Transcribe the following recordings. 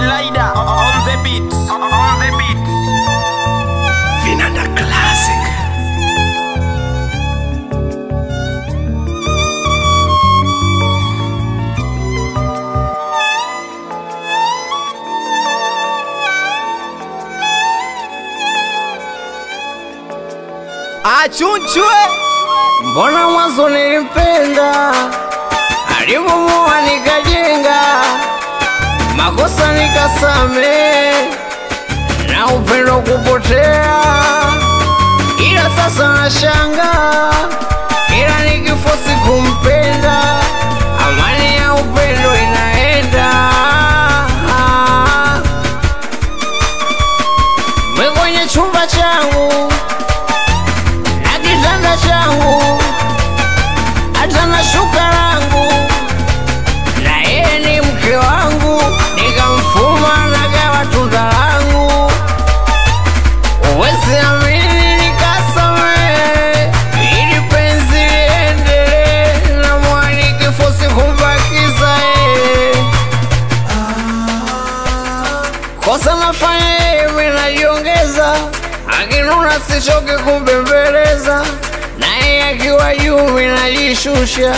Slider on the beat. On the beat. Vinanda Classic. Achunchwe, mbona mwanzo nilimpenda, alipomoa nikajenga, makosa nikasame, na upendo kupotea, ila sasa nashanga, ila nikifosi kumpenda, amani ya upendo inaenda mwe kwenye chumba changu na kitanda changu hata na shuka langu na yeye ni mke wangu nikamfuma nagawa tunda langu uwezi amini nikasamehe ili penzi liendelee na mwani kifosi kumbakiza yeye kosa nafanya yeye mimi najiongeza akinuna sichoke kumbembeleza naye akiwa juu mimi najishusha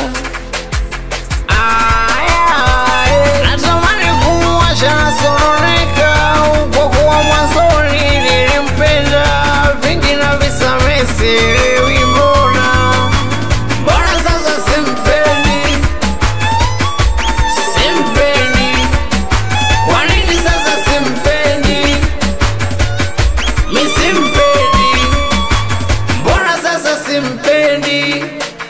Aya, natamani kumwacha nasononeka kwa kuwa mwanzoni nilimpenda vingi na visamehe sielewi mbona mbona sasa simpendi simpendi kwa nini sasa simpendi mi simpendi mbona sasa simpendi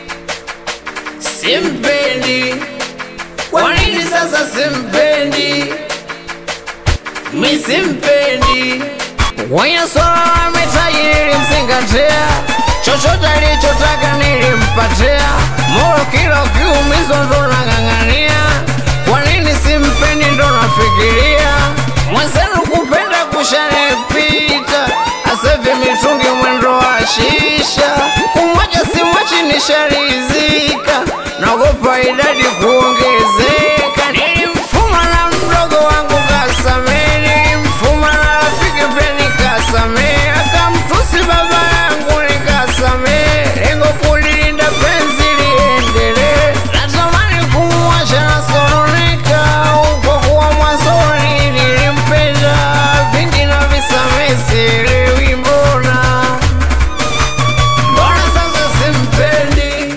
simpendi kwa nini sasa simpendi mi simpendi kwenye swala la mitaji nilimzingatia chochote alichotaka nilimpatia moro kila ukiumizwa ndo nang'ang'ania kwa nini simpendi ndo nafikiria mwenzenu kupenda kushanipita asevi mitungi mwendo wa shisha kumwacha simwachi nisharizika naogopa idadi kuongezeka nilimfuma na mdogo wangu kasamee nilimfuma na rafiki pia nikasamee akamtusi baba yangu nikasamee lengo kulilinda penzi liendelee natamani kumwacha nasononeka kwa kuwa mwanzoni nilimpenda vingi na visamee sielewi mbona mbona sasa simpendi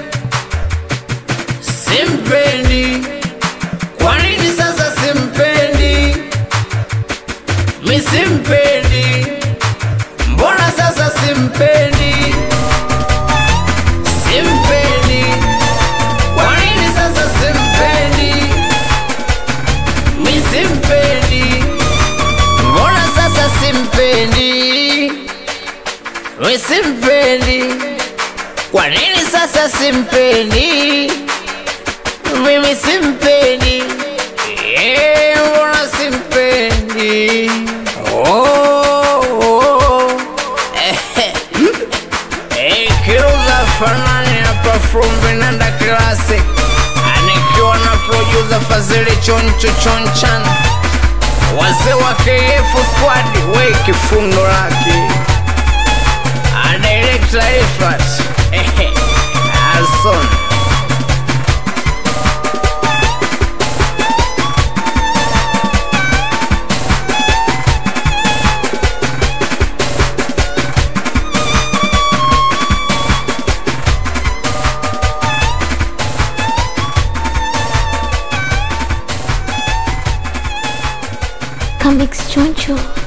simpendi kwa nini sasa simpendi mi simpendi mbona sasa simpendi simpendi kwa nini sasa simpendi mi simpendi mbona sasa simpendi mi simpendi kwa nini sasa simpendi mimi simpendi Eh, mbona simpendi oh, oh. Eh, eh, kiruza fanani hapa from Vinanda Classic anikiwa na producer Fazili Choncho Chonchan wazee wa KF squad we kifundo lake a director Ifat eh, Alson Comics Choncho.